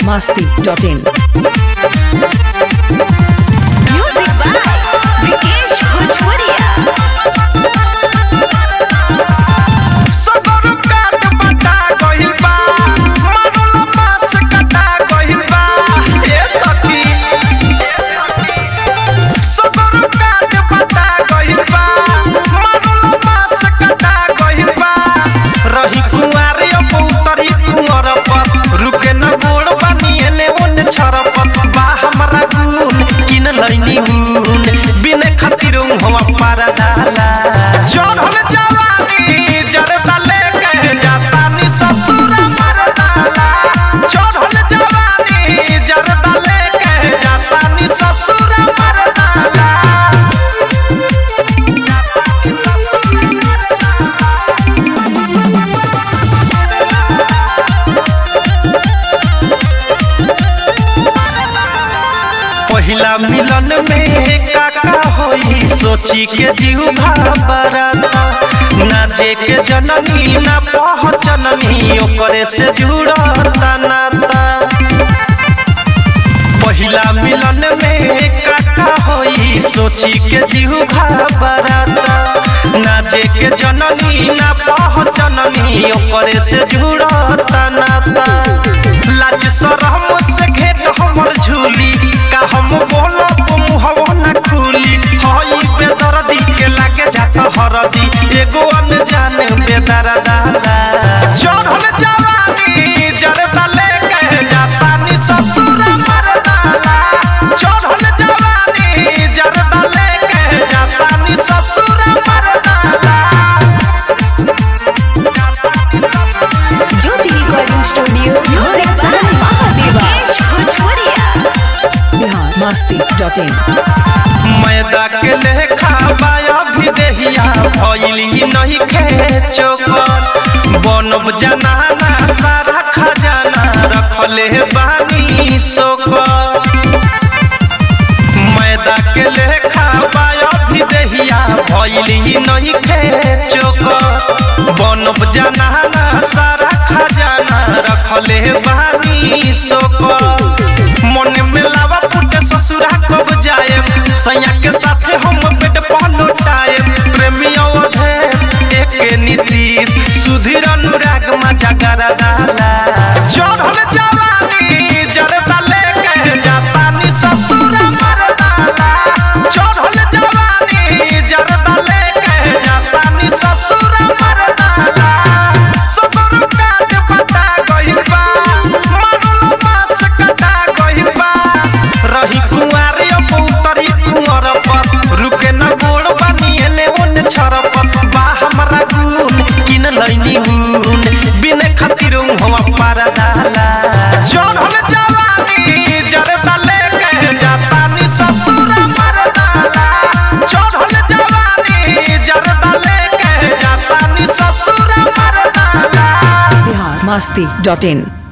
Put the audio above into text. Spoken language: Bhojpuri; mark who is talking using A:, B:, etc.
A: masti.in.
B: Music by Vikesh Bhojpuria.
C: Sadar काट बटा गइल बा मरल मास कटा गइल बा ए सखी सदर काट बटा गइल बा मरल मास कटा गइल बा रही कुंवार अब उतरी कुंवर पर रुके न गोड़ बनिए ने ओने छरपत बा हमरा गुन किन लैनी हुन बिने खातिर हम पारा डाला चढ़ल जवानी जरदा लेके जाता नी ससुर मरदाला चढ़ल जवानी जरदा लेके जाता नी ससुर मरदाला पहिला मिलन में काका होई सोची के जीव घबराता ना जे के जननी ना पहचननी ओकरे से जुड़ता नाता पहिला मिलन में काका होई सोची के जीव घबराता ना जे के जननी ना पहचननी ओकरे से जुड़ता नाता लाज शरम से घेट हमर झूली का हम बोलब मुहवा न खुली हई बेदर्दी के लागे जात हरदी एगो अनजान बेदरा डाला चढ़ल जवानी जरदा लेके जाता नी ससुर मरदाला चढ़ल जवानी जरदा लेके जाता नी ससुर मरदाला
B: Jyoti Recording Studio. Music by Vikesh Bhojpuria.
A: Bihar masti.in.
C: मैदा के लेखा बाया भी देहिया भइली नहीं खेचो बनब जनाना सारा खजाना रखले बानी सोकर मैदा के लेखा बाया भी देहिया भइली नहीं खेचो बनब जनाना सारा खजाना रखले बानी सोकर मन में लावा फुटे ससुरा कब जाए सैया के साथे हम पेट पलटाए प्रेमी अवधेश एक नीतीश सुधीर अनुराग मजा करा डाला चढ़ल जवानी जरदा लेके जाता नी ससुर मरदाला चढ़ल जवानी जरदा लेके जाता नी ससुर मरदाला ससुर काट बता गइल बा मरल मास कटा गइल बा रही कुंवार अब उतरी कुंवर पर रुके न गोड़ बनिए ने ओने छरपत बा हमरा गुन किन लैनी हुन बिने खातिर हम पारा डाला चढ़ल जवानी जरदा लेके जाता नी ससुर मरदाला चढ़ल जवानी जरदा लेके जाता नी ससुर मरदाला
A: Bihar masti.in.